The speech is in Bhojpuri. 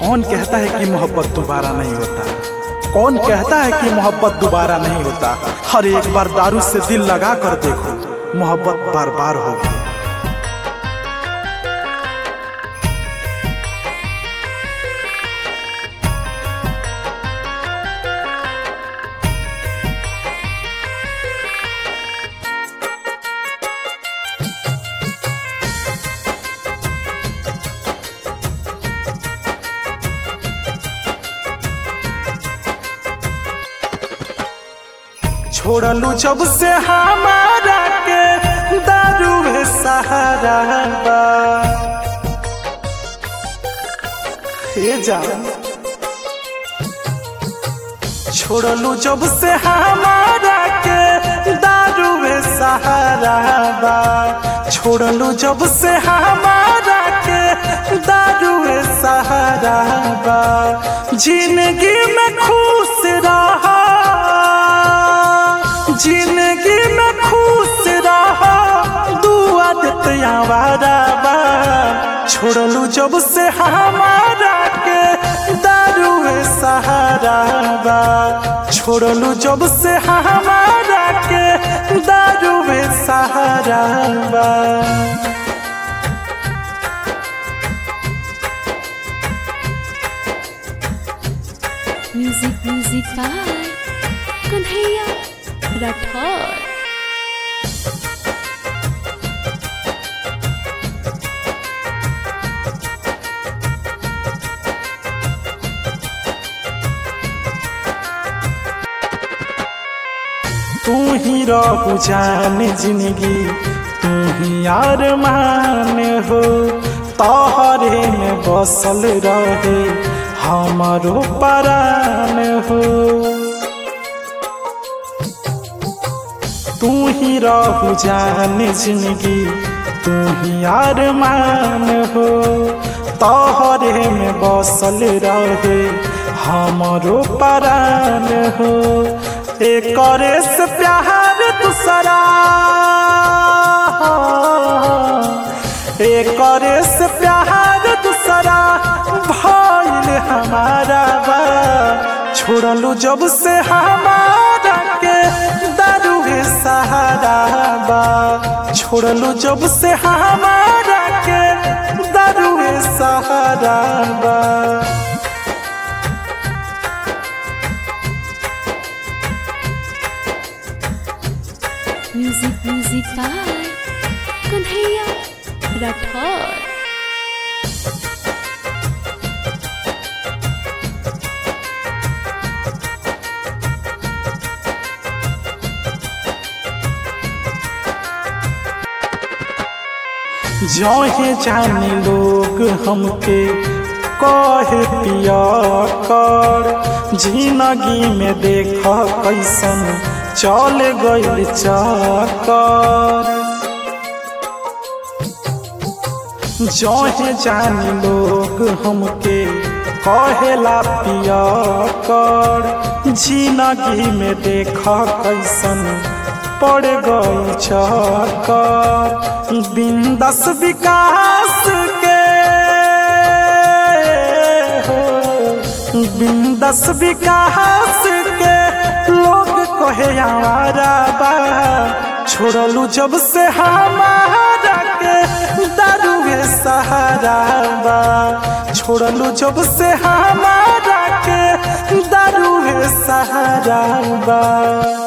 कौन कहता है कि मोहब्बत दोबारा नहीं होता कौन कहता है कि मोहब्बत दोबारा नहीं होता हर एक बार दारू से दिल लगा कर देखो मोहब्बत बार बार होगी छोड़लू जब से हमारा के दारू है सहारा बा हे जान छोड़लू जब से हमारा के दारू है सहारा बा छोड़लू जब से हमारा के दारू है सहारा बा जिंदगी में खुश रहा जिंदगी में खुश रहा दुआ देते आवारा बा छोड़लू जब से हमारा के दारू है सहारा बा छोड़लू जब से हमारा के दारू है सहारा बा music music by Kanhaiya Rathore तू ही रहू जान जिंदगी तू ही यार मान हो तोहरे में बसल रहे हमारो परान हो तू ही रहू जान जिंदगी तू ही यार मान हो तोहरे में बसल रहे हमारो परान हो एक से प्यार दूसरा एक से प्यार दूसरा भइल हमारा बा छोड़लू जब से हमारा के दारू है सहारा बा छोड़लू जब से हमारा के दारू है सहारा बा music music by Kanhaiya Rathore जहे जानी लोग हमके कहे पिया कर जिंदगी में देख कैसन चल गइल चकर जहे जानी लोग हमके कहेला पिया कर जिंदगी में देख कैसन पड़ गई चकर बिंदस विकास के हो बिंदस विकास के लोग कहे आवारा बा छोड़लू जब से हमारा के दारू है सहारा बा छोड़लू जब से हमारा के दारू है सहारा बा